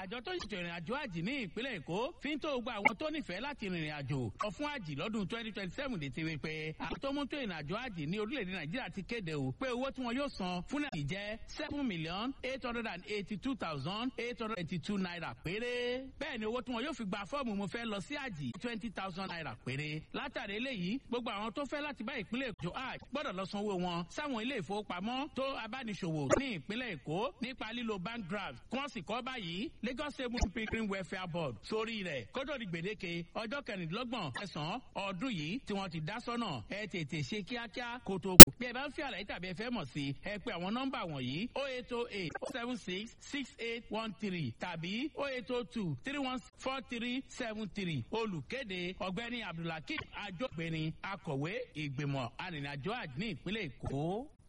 àjọ tó ṣètò ìrìn àjò àjì ní ìpínlẹ̀ èkó fi ń tó gba àwọn tó nífẹ̀ẹ́ láti rìnrìn àjò lọ fún àjì lọ́dún twenty twenty seven dé ti wí pé àwọn tó mú tó ìrìn àjò àjì ní orílẹ̀-èdè nàìjíríà ti kéde o pé owó tí wọn yóò san fún náà jẹ́ seven million eight hundred and eighty two thousand eight hundred and eighty two naira péré bẹ́ẹ̀ ni owó tí wọn yóò fi gba fọ́ọ̀mù mo fẹ́ lọ sí àjì twenty thousand naira péré látàrí eléyìí gbogbo àwọn tó fẹ́ láti bá ìpínlẹ̀ èkó hajj gbọ́dọ̀ lọ sanwó wọn sáwọn ilé ìfowópamọ́ tó abániṣòwò ní ìpínlẹ̀ èkó nípa lílo bank draft kí wọ́n sì kọ́ báyìí lagos state muslim pilgrim welfare board sórí rẹ̀ kótó di gbèdéke ọjọ́ kẹrìndínlọ́gbọ̀n ẹ̀sán ọdún yìí tí wọ́n ti dá sọ́nà ẹ tètè ṣe kíákíá kó tó kù. bí ẹ bá ń fi àlàyé tàbí ẹ fẹ́ mọ̀ sí ẹ pé àwọn nọ́mbà wọ̀nyí o eight o eight seven six six eight one three tàbí o eight o two three one four three seven three olùkéde ọ̀gbẹ́ni abdulhakeem ajọ́gbẹ́ni akọ̀wé ìgbìmọ̀ arìnrìnàjò àjò ní ìpínlẹ̀ èkó.